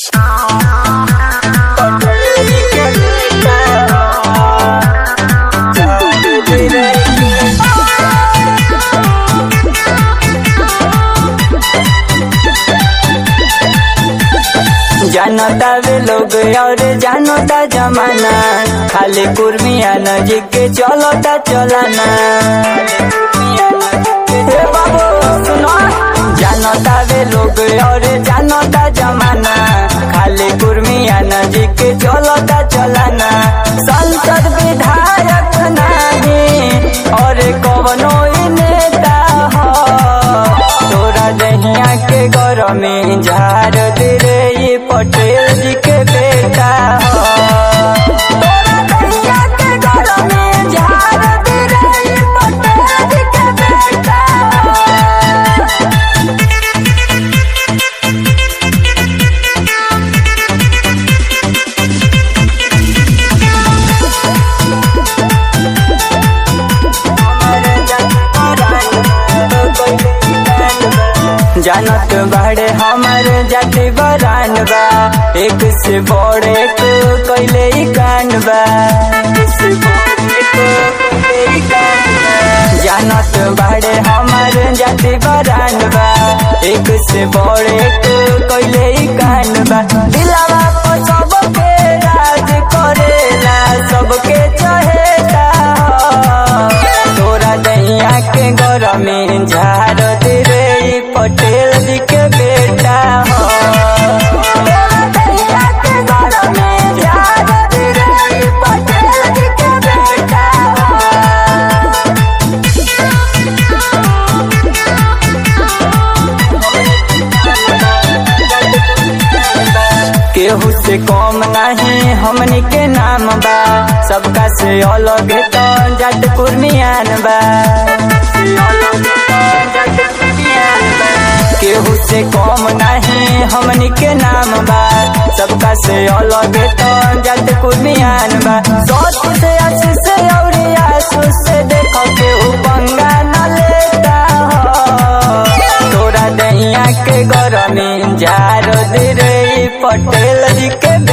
जानता वे लोग और जानता जमाना खाली कुर्मिया नजीक के चलता चलाना हे बाबू सुनो जानता वे लोग और जानता जमाना खाली कुर्मिया नजीक के चलता चलाना संसद विधायक नहीं और कवनो ही नेता हो तोरा दहिया के गरमी झाड़ दे रे ये पटेल जी के बेटा हो तोरा दहिया के गरमी झाड़ दे रे ये पटेल जी के बेटा हो जानत बाड़े हमर जाति बरान बा एक से बड़ एक कैले ही कान बा जानत बाड़े हमर जाति बरान बा एक से बड़ एक कैले ही कान बा दिलावा पर सबके राज करेला सबके चहेता तोरा दैया के गरमी झाड़ दे रे ई पटेल जी के बेटा हो तोरा दैया के गरमी झाड़ दे रे ई पटेल जी के बेटा हो केहू से कम नहीं हमनी के नाम बा सबका से अलग तो जट कुर्मियान बा केहू से कम नहीं हमनी के नाम बा सबका से अलग तो जट कुर्मियान बा सोच से आशीष से और आसूस से देखो केहू पंगा न लेता हो तोरा दैया के गरमी झाड़ दे रे ई पटेल जी के